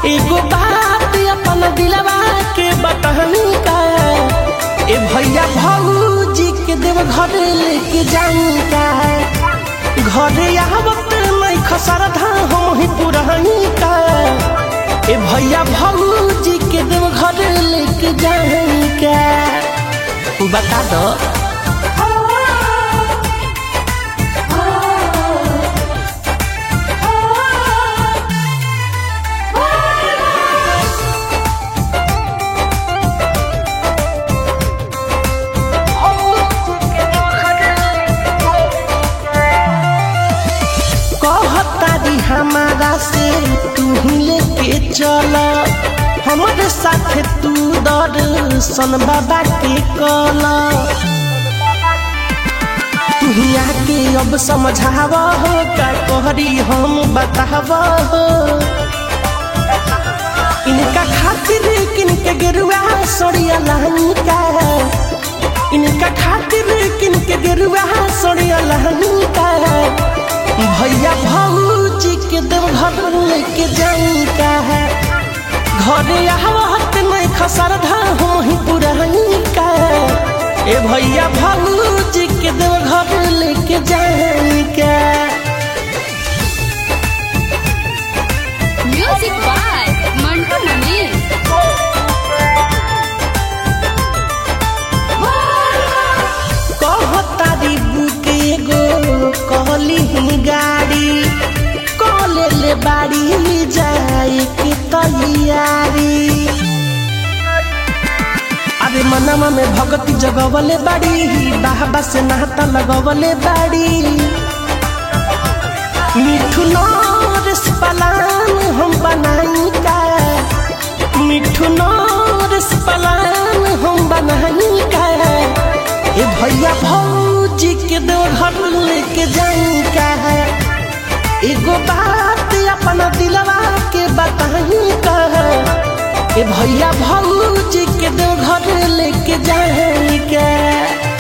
एगो बात अपन दिलवा के बतहनी का ए भैया भौजी के देव घर लेके जाई का घरे आवत नहीं खसरधा हम ही पुरहनी का ए भैया भौजी के देव घर लेके जाई का बता दो कहतारी हमारा से तू ही लेके चल हमारे साथ तू दर्शन बाबा के कल तू ही आके अब समझाव हो का कहरी हम बताव हो इनका खातिर किनके गेरुआ सड़िया लहनी का इनका खातिर किनके गेरुआ सड़िया लहनी का भैया भौजी के देव घर लेके जाई का है घरे आवत नहीं खसर धा हम ही पुरानी का ए भैया भौजी के देव घर लेके जाई का Music by Mantu Mani. कहतारी बुक एगो कहली ही गाड़ी कॉले ले बाड़ी जाए के तैयारी अरे मनवा में भगती जगवले बाड़ी बाहबा से नहाता लगवले बाड़ी मिठू नरेश पलान हम बनाई का मिठू नरेश पलान हम बनाई का ए भैया भौजी के दो घर लेके जाई का है एगो बात अपना दिलवा के बताई का है ए भैया भौजी के दो घर लेके जाई का